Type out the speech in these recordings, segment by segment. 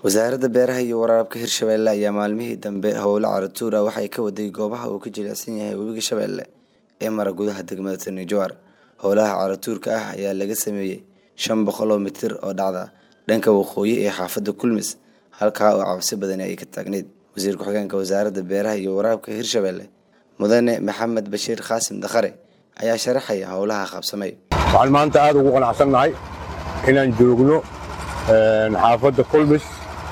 wasaaradda beeraha iyo waraabka hirshabelle ayaa maalmihii dambe howlo caratuur ah waxay ka waday goobaha uu ka jilicsan yahay webiga shabeelle ee mara gudaha degmada tani jowhar howlaha caratuurka ah ayaa laga sameeyey shan boqol oo mitir oo dhacda dhanka waqooyi ee xaafadda kulmis halkaa oo cabsi badani ay ka taagneyd wasiir ku-xigeenka wasaaradda beeraha iyo waraabka hirshabelle mudane maxamed bashiir qaasim dakhare ayaa sharaxaya howlaha qabsamay waxaan maanta aad ugu qanacsannahay inaan joogno xaafadda kulmis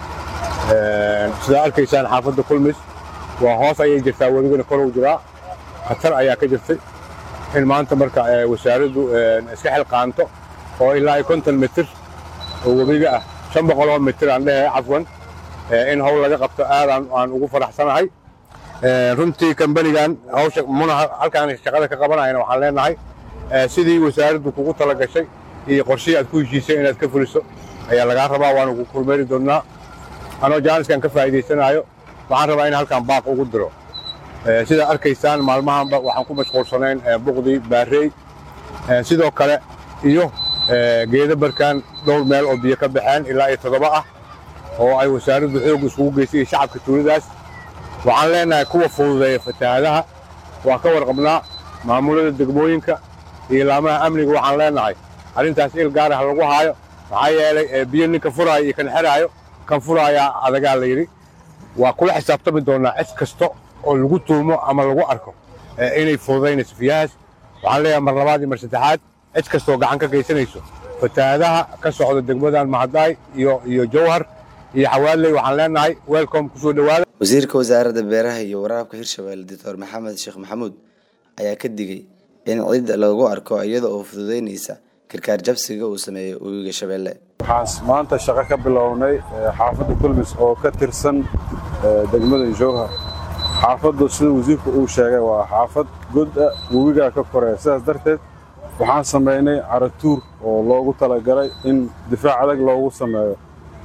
sidaa arkaysaan xaafadda kulmis waa hoos ayay jirtaa webigana kor u jiraa khatar ayaa ka jirtay in maanta marka wasaaraddu iska xilqaanto oo ilaa iyo konton mitir oo webiga ah shan boqol oo mitir aan dhehe cafwan in howl laga qabto aad aan ugu faraxsanahay runtii kambanigan hawsha muna halkaan shaqada ka qabanayana waxaan leenahay sidii wasaaraddu kugu tala gashay iyo qorshihii aad ku heshiisay inaad ka fuliso ayaa lagaa rabaa waanu ku kulmeeri doonnaa anoo jaaniskan ka faa'iidaysanaayo waxaan rabaa in halkaan baaq ugu diro sidaa arkaysaan maalmahanba waxaan ku mashquulsanayn buqdii baarey sidoo kale iyo geeda barkaan dhowr meel oo biyo ka baxeen ilaa iyo toddoba ah oo ay wasaaraddu xoog iskugu geysay iyo shacabka tuuladaas waxaan leenahay kuwa fududeeya fatahaadaha waa ka warqabnaa maamulada degmooyinka iyo laamaha amniga waxaan leenahay arrintaas il gaar ah lagu haayo maxaa yeelay biyo ninka furaayo iyo kan xeraayo kan furaayaa adagaa la yidhi waa kula xisaabtami doonnaa cid kasta oo lagu tuumo ama lagu arko inay fududaynayso fiyahaas waxaan leeyahay mar labaad iyo mar saddexaad cid kastaoo gacan ka geysanayso fatahaadaha ka socda degmadan mahadaay iyo iyo jowhar iyo xawaaley waxaan leenahay welcom kusoo dhowaada wasiirka wasaaradda beeraha iyo waraabka hirshabelle doctor maxamed sheekh maxamuud ayaa ka digay in cid lagu arko iyada oo fududeynaysa karkaar jabsiga uu sameeyo webiga shabeelle waxaan maanta shaqo ka bilownay xaafadda kulmis oo ka tirsan degmada jowhar xaafaddu sida wasiirku uu sheegay waa xaafad goda webigaa ka koreya sidaas darteed waxaan samaynay caratuur oo loogu talagalay in difaac adag loogu sameeyo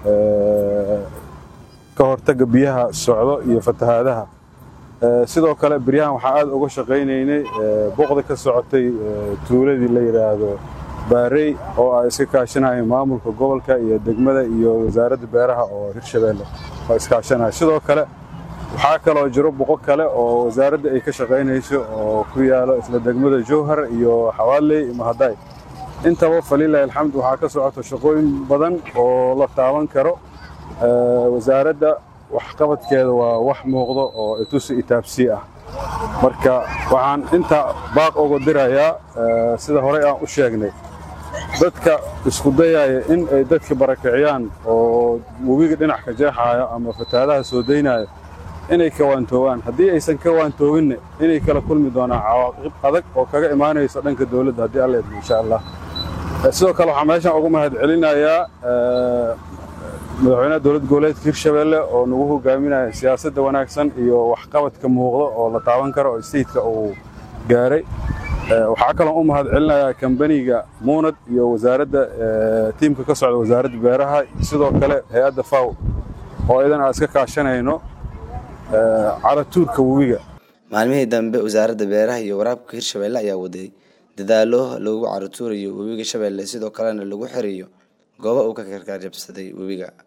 ka hortagga biyaha socdo iyo fatahaadaha sidoo kale beryahan waxaa aad uga shaqaynaynay boqda ka socotay tuuladii la yidhaahdo baarey oo ay iska kaashanayeen maamulka gobolka iyo degmada iyo wasaaradda beeraha oo hirshabeelle oo iskaashanaya sidoo kale waxaa kaloo jiro boqo kale oo wasaaradda ay ka shaqaynayso oo ku yaalo isla degmada jowhar iyo xawaaley iyo mahadaay intaba falilahi alxamd waxaa ka socoto shaqooyin badan oo la taaban karo wasaaradda waxqabadkeeda waa wax muuqdo oo itusi itaabsii ah marka waxaan inta baaq uga dirayaa sida horey aan u sheegnay dadka isku dayaya in ay dadka barakiciyaan oo webiga dhinac ka jeexaayo ama fatahaadaha soo daynaayo inay kawaantoobaan haddii aysan ka waantooginna inay kala kulmi doonaan cawaaqib adag oo kaga imaanayso dhanka dowladda haddii alla idmo insha allah sidoo kale waxaan meeshan ugu mahad celinayaa madaxweynaha dowlad goboleedka hirshabeelle oo nagu hogaaminaya siyaasadda wanaagsan iyo waxqabadka muuqda oo la taaban karo oo staytka uu gaaray waxaa kaloo u mahad celinayaa kambaniga muunad iyo wasaaradda tiimka ka socda wasaaradda beeraha sidoo kale hay-adda faw oo idan aan iska kaashanayno caratuurka webiga maalmihii dambe wasaaradda beeraha iyo waraabka hirshabelle ayaa waday dadaalo lagu caratuurayo webiga shabeelle sidoo kalena lagu xiriyo gooba uu ka karkaar jabsaday webiga